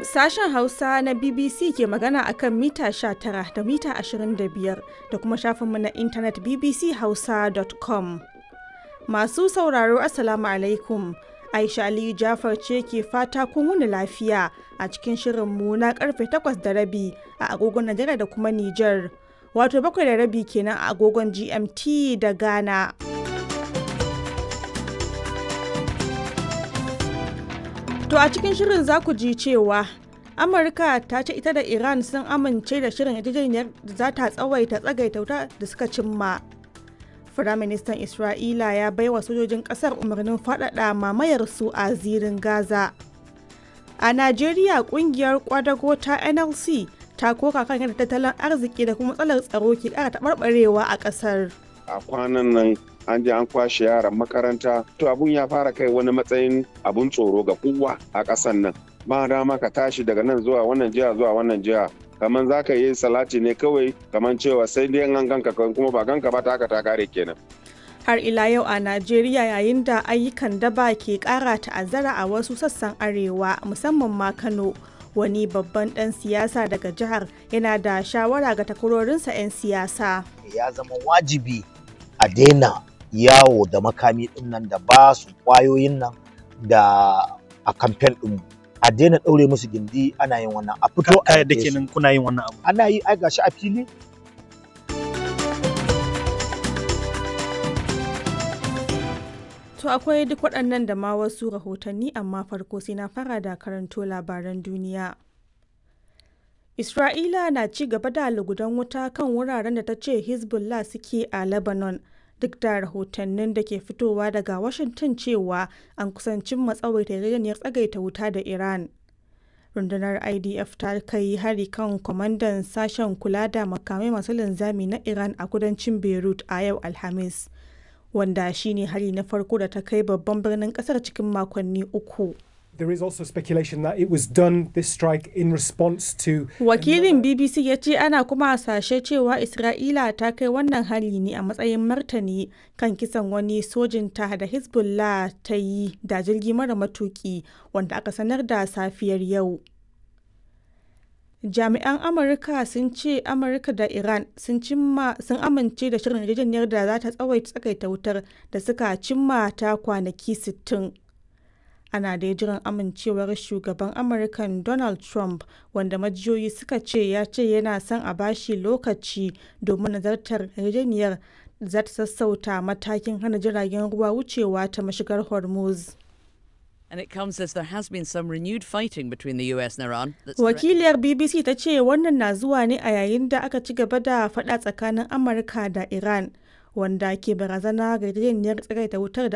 Sashen Hausa na BBC ke magana akan mita 19 da mita 25 da kuma shafinmu na intanet bbchausa.com. Masu sauraro Assalamu alaikum. Aisha Aliyu Jafar ce ke fata kun wuni lafiya a cikin shirinmu na karfe 8 da rabi a agogon Najeriya da kuma Nijar. Wato bakwai da rabi kenan a agogon GMT da Ghana. To a cikin shirin za ku ji cewa Amurka ta ce ita da Iran sun amince da shirin yarjejeniyar da za ta tsawaita tsagaita wuta da suka cimma. Firaministan Isra'ila ya baiwa sojojin ƙasar umarnin faɗaɗa mamayar su a zirin Gaza. A Najeriya ƙungiyar kwadago ta NLC ta koka kan yadda tattalin arziki da kuma matsalar tsaro ke ƙara taɓarɓarewa a ƙasar. A kwanan nan an je an kwashe yaran makaranta to abun ya fara kai wani matsayin abun tsoro ga kowa a ƙasan nan ba dama ka tashi daga nan zuwa wannan jiha zuwa wannan jiha kamar za ka yi salati ne kawai kamar cewa sai dai an ganka kuma ba ganka ba ta haka ta kare kenan har ila yau a Najeriya yayin da ayyukan daba ke ƙara ta'azzara a wasu sassan arewa musamman ma Kano wani babban ɗan siyasa daga jihar yana da shawara ga takwarorinsa 'yan siyasa ya zama wajibi a daina yawo da makami din nan da ba su kwayoyin nan da a kamfen din a daina ɗaure musu gindi ana yin wannan a fito a yadda kenan kuna yin wannan abu ana yi ai gashi a fili To akwai duk waɗannan da ma wasu rahotanni amma farko sai na fara da karanto labaran duniya. Isra'ila na ci gaba da lugudan wuta kan wuraren da ta ce Hezbollah suke a Lebanon duk da rahotannin da ke fitowa daga Washington cewa an kusancin matsawaita yarjejeniyar tsagaita wuta da Iran. Rundunar IDF ta kai hari kan kwamandan sashen kula da makamai masu linzami na Iran a kudancin Beirut a yau Alhamis, wanda shine hari na farko da ta kai babban birnin kasar cikin makonni uku. There is also speculation that it was done this strike in response to Wakilin BBC ya ce ana kuma hasashe cewa Isra'ila ta kai wannan hari ne a matsayin martani kan kisan wani sojinta da Hezbollah ta yi da jirgi mara matuki wanda aka sanar da safiyar yau. Jami'an Amurka sun ce Amurka da Iran sun cimma sun amince da shirin yarjejeniyar da za ta tsawaita tsakaita wutar da suka cimma ta kwanaki 60. ana da jiran amincewar shugaban amurkan donald trump wanda majiyoyi suka ce ya ce yana son a bashi lokaci domin nazartar yarjejeniyar za ta sassauta matakin hana jiragen ruwa wucewa ta mashigar hormuz And it comes as there has been some renewed fighting between the US and Iran. Wakiliyar BBC ta ce wannan na zuwa ne a yayin da aka ci gaba da faɗa tsakanin Amurka da Iran. wanda ke barazana ga yarjejeniyar tsagaita wutar da